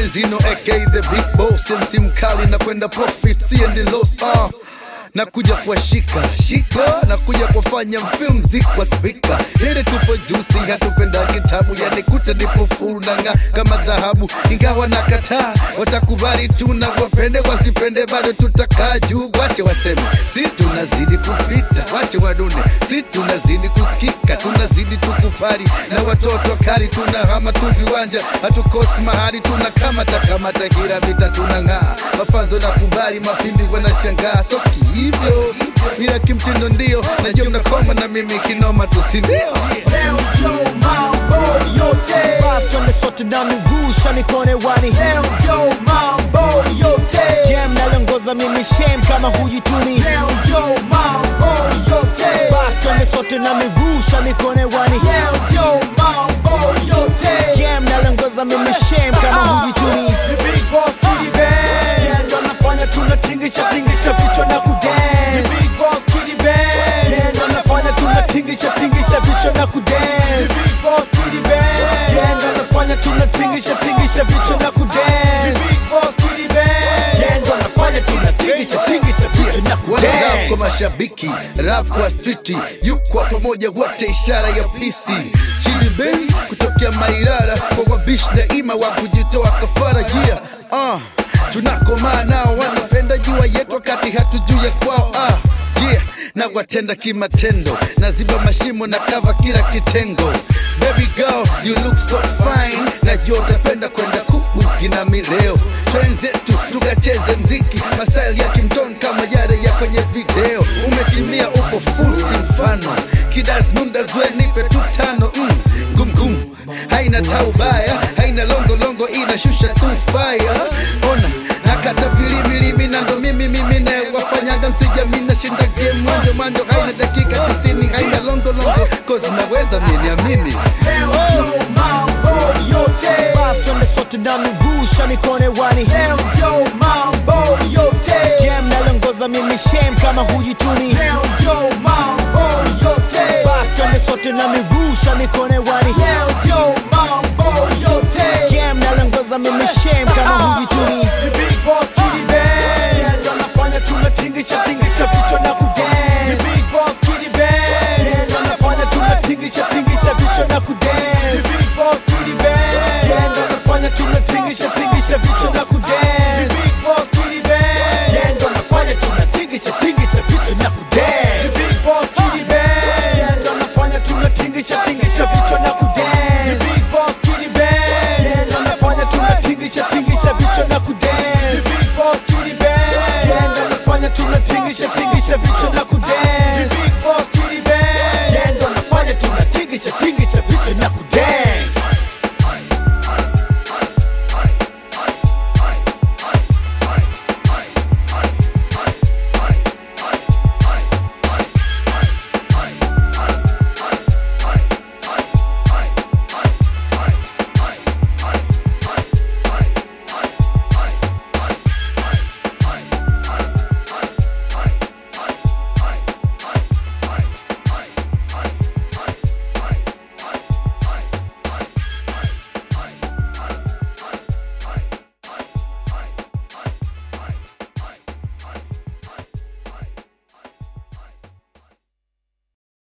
Benzino aka the big boss, MC mkali na kwenda profit, siendi loss uh. na kuja kuwashika shika na kuja kuwafanya film zikwa spika ili tupo jusi hatupenda kitabu yani kuta nipo full nanga kama dhahabu ingawa na kataa watakubali tu na wapende wasipende bado tutakaa juu wache waseme si tunazidi kupita wache wadune si tunazidi kusikika tunazidi tukupari na watoto kari tunahama tu viwanja hatukosi mahali tunakamata kamata kila vita tunang'aa mafanzo na kubali mapimbi wanashangaa so hivyo ila kimtindo ndio najua mnakoma na mimi kinoma tusindio Leo Joe mambo yote Basi twende sote na miguu shanikone wani Leo Joe mambo yote Game nalongoza mimi shame kama hujituni Leo Joe mambo yote Basi twende sote na miguu shanikone wani Leo Joe mambo yote Game nalongoza mimi shame kama hujituni The big boss Chidi Bang Yeah, ndo nafanya tunatingisha tingisha vichwa na kudance The big boss Chidi Bang Yeah, ndo nafanya tunatingisha tingisha vichwa na kudance The big boss Chidi Bang Yeah, ndo nafanya tunatingisha tingisha vichwa na kudance The big boss Chidi Bang Yeah, ndo nafanya tunatingisha tingisha vichwa na wale rap kwa kudance mashabiki rap kwa striti yukwa pamoja wote ishara ya pisi chini Benz kutokea mairara kwa wabishi daima wa kujitoa kafara yeah. uh, tunakomaa nao wanapenda jua yetu wakati hatujuu ya kwao ah, yeah. na watenda kimatendo na ziba mashimo na kava kila kitengo Baby girl, you look so fine Najua utapenda kwenda kubuki na mileo Twenzetu tukacheze mziki Mastaili ya kimton kama yale ya kwenye video Umetimia upo full si mfano Kidas nunda zwe nipe tu tano mm, gum gum Haina taubaya, haina longo longo inashusha tu fire Ona, nakata vilimilimi na ndo mimi mimi na wafanyaga msijamina shinda game mwanjo mwanjo haina dakika tisini haina longo longo kozi naweza miniamini Leo Joe mambo yote Basi twende sote na miguu shanikone wani Leo Joe mambo yote Game nalongoza mimi shame kama hujituni Leo Joe mambo yote Basi twende sote na miguu shanikone wani Leo Joe mambo yote Game nalongoza mimi shame kama hujituni The big boss Chidi Bang Yeah, ndo nafanya tunatingisha tingisha vichwa na kudance The big boss Chidi Bang Yeah, ndo nafanya tunatingisha tingisha vichwa na kudance The big boss Chidi Bang Yeah, ndo nafanya tunatingisha tingisha vichwa na kudance The big boss Chidi Bang Yeah, ndo nafanya tunatingisha tingisha vichwa na kudance The big boss Chidi Bang Yeah, ndo nafanya tunatingisha tingisha vichwa na kudance The big boss Chidi Bang Yeah, ndo nafanya tunatingisha tingisha vichwa na kudance The big boss Chidi Bang Yeah, ndo nafanya tunatingisha tingisha vichwa na kudance